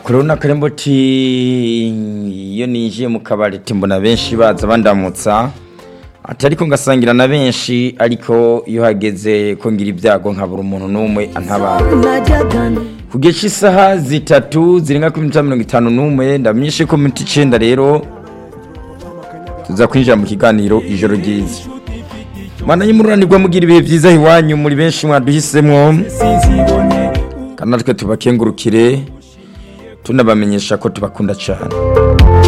Corona Karemboti iyo ninjiye mu kabari timbona benshi baza bandamutsa atari ko ngasangira na benshi ariko iyo hageze ko ngira ibyago nkabura umuntu n'umwe antabara ku gihe cy'isaha zitatu zirenga kuri mirongo itanu n'umwe ndamwishe ko minota icyenda rero tuza kwinjira mu kiganiro ijoro ryiza mana y'umururanirwa mugira ibihe byiza iwanyu muri benshi mwaduhisemo kandi natwe tubakengurukire tunabamenyesha ko tubakunda cyane